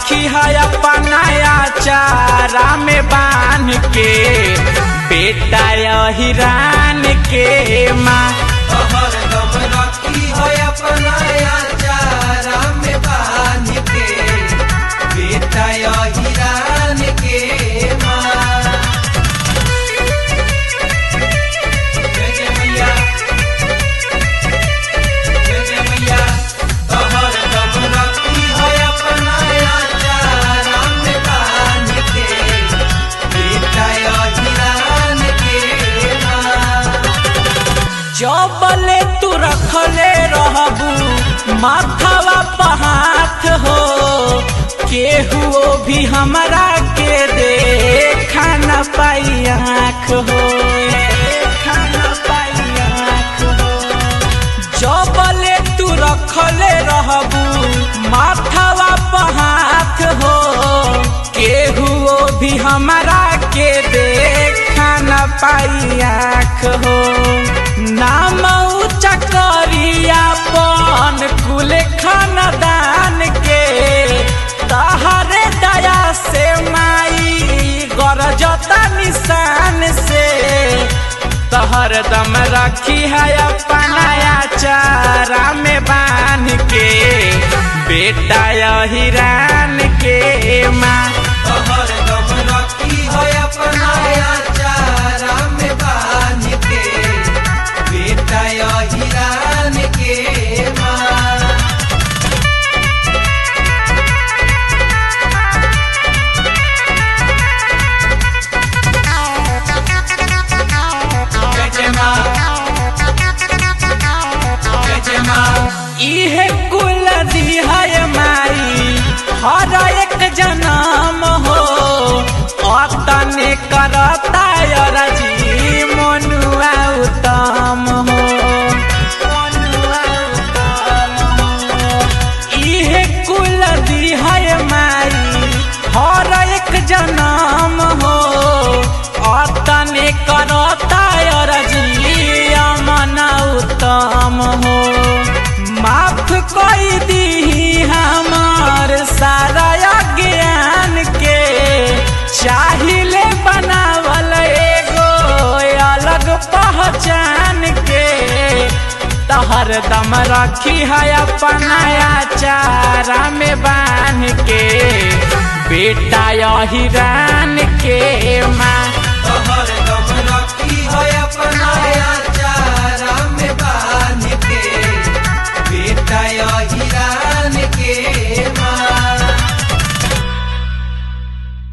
रखी है अपनाया चारा में बांध के बेटा हिरान के माँ तोहर दम रखी है अपना चारा में बांध के बेटा हिरान के माँ जय जय मैया जय जय मैया तोहर दम रखी है अपना चारा में बांध के बेटा हिरान के माँ जबले तू रखले रहबू माथावा पहाथ हो केहू भी हमरा के दे खाना पाई आँख हो खाना पाई आँख हो जबले तू रखले रहबू माथावा पहाथ हो केहू भी हमरा के दे खाना पाई आँख हो नाम ऊंचा करिया पन कुल खानदान के तहरे दया से माई गरजता निशान से तहर दम रखी है अपनाया चारा में बांध के बेटा हिरान के माँ तोहर दम रखी है अपना चारा में बांध के बेटा हिरान के माँ जय जय माँ जय जय माँ इहे कुल दिहाय माई हर एक जन्म हो अतने करता रजी मनुआ उत्तम हो मनुआ उत्तम हो इहे कुल दिहाय माई हर एक जन्म हो अतने करता रजी अमन उत्तम हो माफ कई दी हमार सारा ज्ञान के चाहिले बनावल एगो अलग पहचान के तहर दम रखी है अपनाया चारा में बांध के बेटा हिरान के माँ तोहर